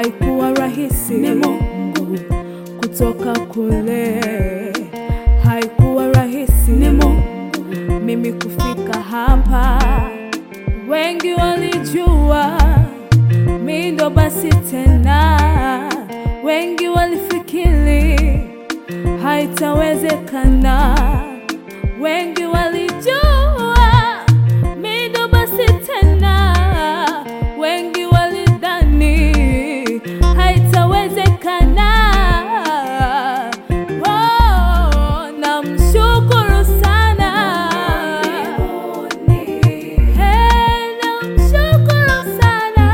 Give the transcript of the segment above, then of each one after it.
haikuwa rahisi, ni Mungu kutoka kule, haikuwa rahisi, ni Mungu mimi kufika hapa. Wengi walijua mi ndo basi tena, wengi walifikiri haitawezekana, wengi walijua mi ndo basi tena, wengi walidhani haitawezekana. Oh, namshukuru sana Hey, namshukuru sana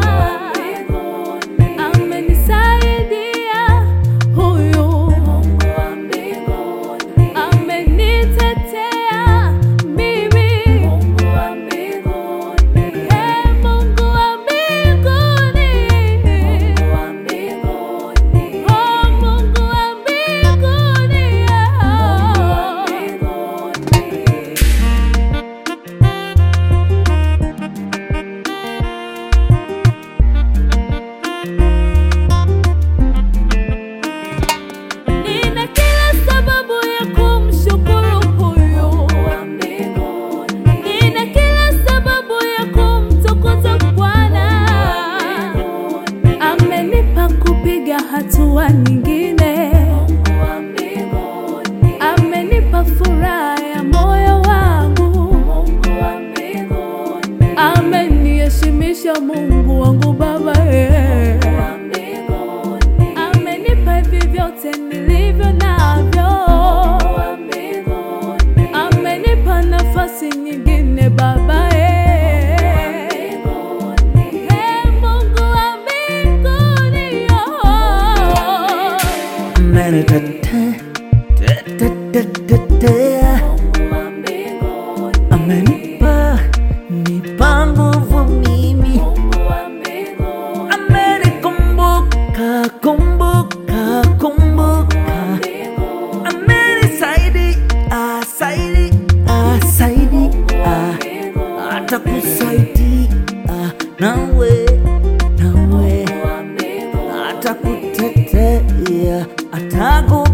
amenisaidia huyu amenitetea mimi Hey, Mungu wa mbinguni Oh, Mungu wa mbinguni Nina kila sababu ya kumshukuru huyu Nina kila sababu ya kumtukuza Bwana amenipa kupiga hatua nyingine amenipa furaha ya moyo wangu ameniheshimisha Mungu wangu Baba eh. amenipa hivi vyote nilivyo navyo amenipa nafasi nyingine Baba eh. Eh, Mungu wa mbinguni oh. amenitetea tetetetetea amenipa nipa nguvu mimi amenikumbuka kumbuka kumbuka amenisaidia saidia saidia atakusaidia nawe nawe atakutetea ataku